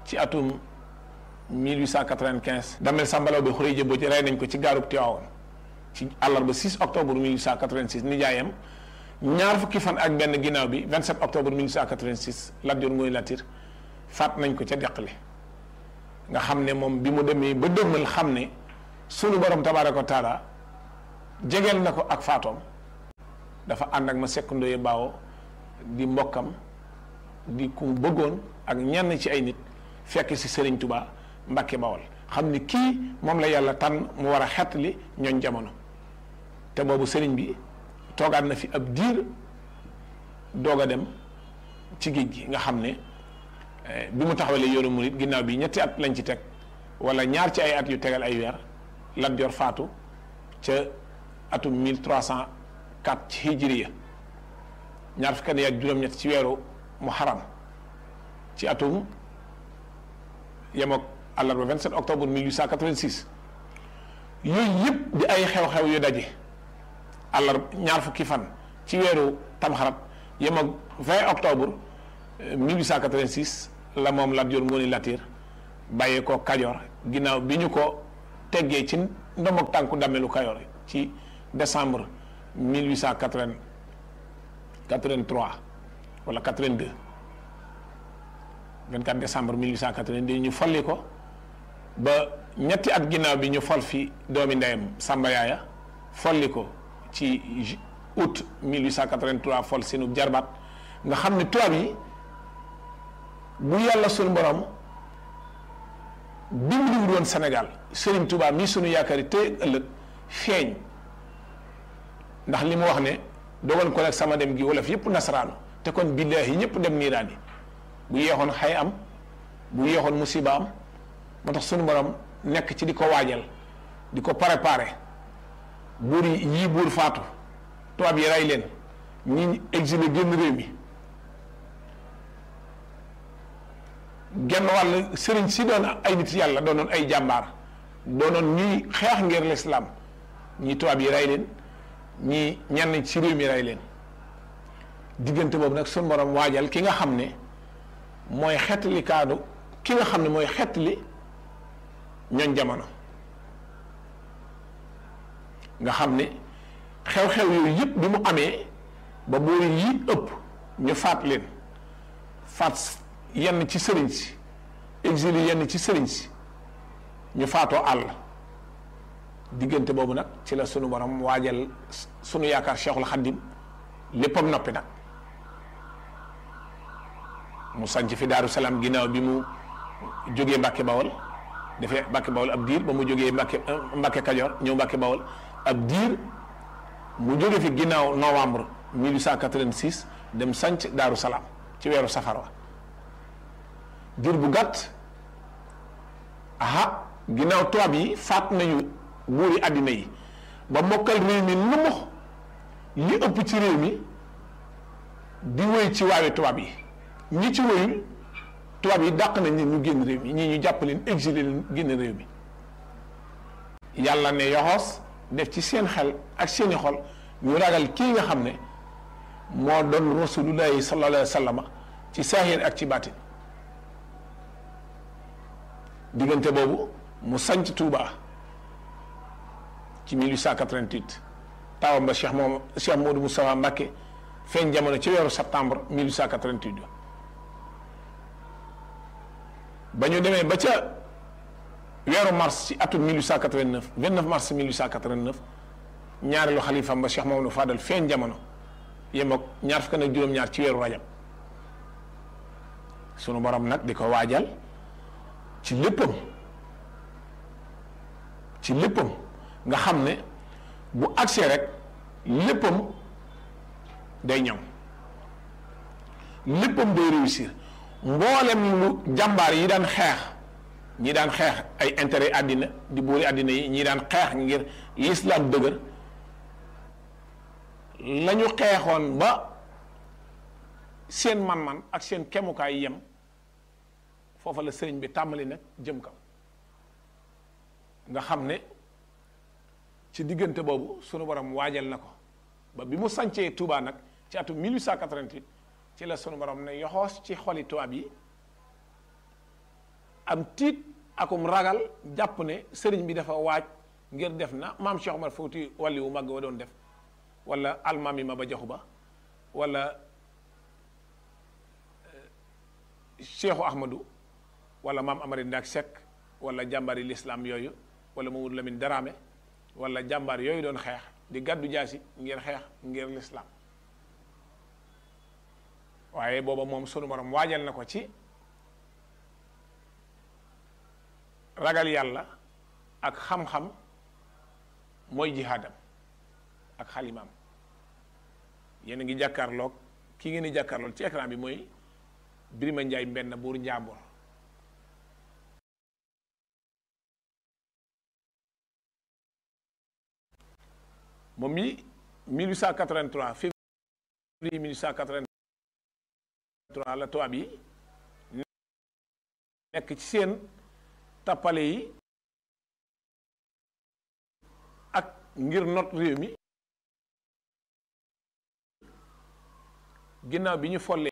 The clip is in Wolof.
ci atum 1895 damel sambalaw bi xuree jëboo ci rey nañ ko ci gaarub Tiwaawoon ci àllarba 6 octobre 1886 nijaayam ñaar fukki fan ak benn ginnaaw bi 27 octobre 1886 Lat Joor Ngoy Latiir faat nañ ko ca deqale nga xam ne moom bi mu demee ba dëgmal xam ne sunu borom tabaaraka wa taala jegeel na ko ak faatoom dafa ànd ak ma sekk ndoye baawo di mbokkam di ku bëggoon ak ñenn ci ay nit fekk si Serigne Touba Mbacke Bawol xam ni kii moom la yàlla tànn mu war a xettali ñooñ jamono te boobu Serigne bi toogaat na fi ab diir doog a dem ci géej gi nga xam ne bi mu taxawalee yoonu murit ginnaaw bi ñetti at lañ ci teg wala ñaar ci ay at yu tegal ay weer Lat Joor faatu ca atum 1304 ci hijriya ñaar fukki at ak juróom-ñett ci weeru muharram ci atum yemook àllarba 27 octobre 1886 yooyu yëpp di ay xew-xew yu daje àllarba ñaar fukki fan ci weeru tamxarat yemook 20 octobre 1886 la moom Lat Joor Ngoone Latiir bàyyee ko Kajoor ginnaaw bi ñu ko teggee ci ndomog tànku damelu Kajoor ci décembre 1883 wala 82 24 décembre 1882 ñu folli ko ba ñetti at ginnaaw bi ñu fol fi doomi ndeyam Samba Yaaya folli ko ci août 1883 fol seenu jarbaat nga xam ne tubaab yi bu yàlla sunu borom dimbaliwul woon Sénégal Serigne Touba mii sunu yaakaar yi tey ëllëg feeñ ndax li mu wax ne dogal ko nag sama dem gi wolof yëpp nasaraanu te kon billaahi ñëpp dem niiraan yi bu yeexoon xay am bu yeexoon musiba am moo tax sunu borom nekk ci di ko waajal di ko préparé buur yi yii buur faatu tubaab yi rey leen ñi exilé génn réew mi genn wàll sëriñ si doon ay nit yàlla doonoon ay jàmbaar doonoon ñuy xeex ngir lislaam ñi tubaab yi rey leen ñi ñenn ci réew mi rey leen diggante boobu nag sunu borom waajal ki nga xam ne mooy xettali kaadu ki nga xam ne mooy xettali ñooñ jamono nga xam ne xew-xew yooyu yëpp bi mu amee ba boori yi ëpp ñu faat leen faat yenn ci sëriñ si exilé yenn ci sëriñ si ñu faatoo àll diggante boobu nag ci la sunu borom waajal sunu yaakaar Cheikhul Khadim léppam noppi nag mu sanc fi Daaru Salaam ginnaaw bi mu jógee Mbàkke Bawol dafee Mbàkke Bawol ab diir ba mu jógee Mbàkke Mbàkke Kajoor ñëw Mbàkke Bawol ab diir mu jóge fi ginnaaw novembre 1886 dem sanc Daaru Salaam ci weeru safar wa diir bu gàtt aha ginnaaw tubaab yi faat nañu buuri àddina yi ba mokkal réew mi nu mu li ëpp ci réew mi di wéy ci waawe tubaab yi ñi ci wéyul tubaab yi dàq nañ leen ñu génn réew mi ñii ñu jàpp leen exilé leen génn réew mi yàlla ne yoxoos def ci seen xel ak seeni xol ñu ragal kii nga xam ne moo doon rasulullahi sallallahu alayhi wa sallam ci saahir ak ci baatin diggante boobu mu sanc Touba ci 1888 taawam ba Cheikh moom Cheikh Modou Moustapha Mbacké feeñ jamono ci weeru septembre 1888 ba ñu demee ba ca weeru mars ci atum 1889 29 mars 1889 ñaareelu xalifam ba Cheikh Mamadou Fadal feeñ jamono yem ak ñaar fukk ak juróom-ñaar ci weeru rajab sunu borom nag di ko waajal ci léppam ci léppam nga xam ne bu agsee rek léppam day ñëw léppam day réussir mboolem lu jàmbaar yi daan xeex ñi daan xeex ay intérêt àddina di boori àddina yi ñi daan xeex ngir l'islam dëgër la ñu xeexoon ba seen man-man ak seen kemukaay yem foofa la sëriñ bi tàmbali nag jëm kaw nga xam ne ci diggante boobu sunu borom waajal na ko ba bi mu sancee Touba nag ci atum 1888 ci la sunu borom ne yoxoos ci xoli tubaab yi am tiit akum ragal jàpp ne sëriñ bi dafa waaj ngir def na maam Cheikh Omar Fouti wàlli wu màgg wa doon def wala almaam yi ma ba jaxu ba wala Cheikhu Ahmadou wala maam Amari Ndak Seck wala jàmbaari lislaam yooyu wala Mamadou Lamine Daraame wala jàmbaar yooyu doon xeex di gàddu jaasi ngir xeex ngir lislaam waaye booba moom sunu borom waajal na ko ci ragal yàlla ak xam-xam mooy jihaadam ak xalimaam yéen a ngi jàkkaarloog ki ngeen di jàkkaarloog ci écran bi mooy Birima Njaay mbenn buur Njaambur moom mi 1883 février 1883 la tubaab yi nekk ci seen tappale yi ak ngir not réew mi ginnaaw bi ñu follee